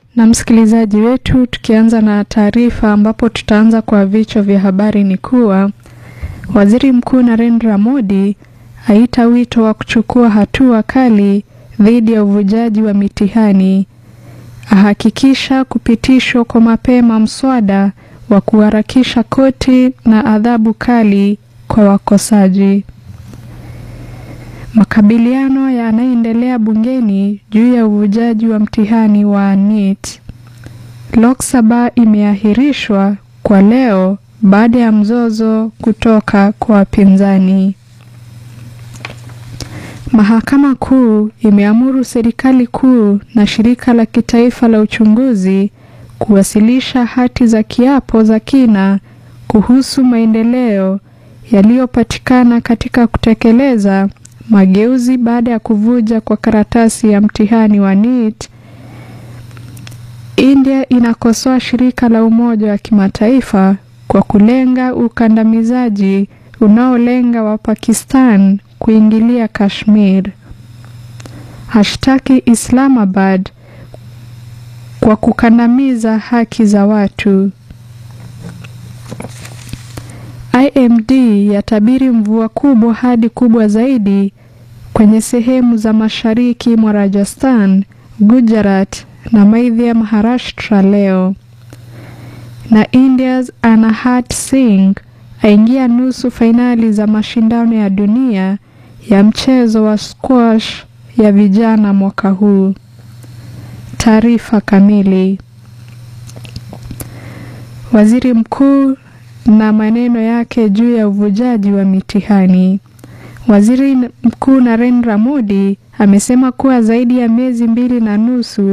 na msikilizaji wetu, tukianza na taarifa ambapo tutaanza kwa vichwa vya habari ni kuwa Waziri Mkuu Narendra Modi aita wito wa kuchukua hatua kali dhidi ya uvujaji wa mitihani, ahakikisha kupitishwa kwa mapema mswada wa kuharakisha koti na adhabu kali kwa wakosaji. Makabiliano yanaendelea bungeni juu ya uvujaji wa mtihani wa NEET. Lok Sabha imeahirishwa kwa leo baada ya mzozo kutoka kwa wapinzani. Mahakama Kuu imeamuru serikali kuu na shirika la kitaifa la uchunguzi kuwasilisha hati za kiapo za kina kuhusu maendeleo yaliyopatikana katika kutekeleza mageuzi baada ya kuvuja kwa karatasi ya mtihani wa NEET. India inakosoa shirika la Umoja wa Kimataifa kwa kulenga ukandamizaji unaolenga wa Pakistan kuingilia Kashmir. Hashtaki Islamabad kwa kukandamiza haki za watu. IMD yatabiri mvua kubwa hadi kubwa zaidi kwenye sehemu za mashariki mwa Rajasthan, Gujarat na Madhya Maharashtra leo. Na India's Anahat Singh aingia nusu fainali za mashindano ya dunia ya mchezo wa squash ya vijana mwaka huu. Taarifa kamili. Waziri Mkuu na maneno yake juu ya uvujaji wa mitihani. Waziri Mkuu Narendra Modi amesema kuwa zaidi ya miezi mbili na nusu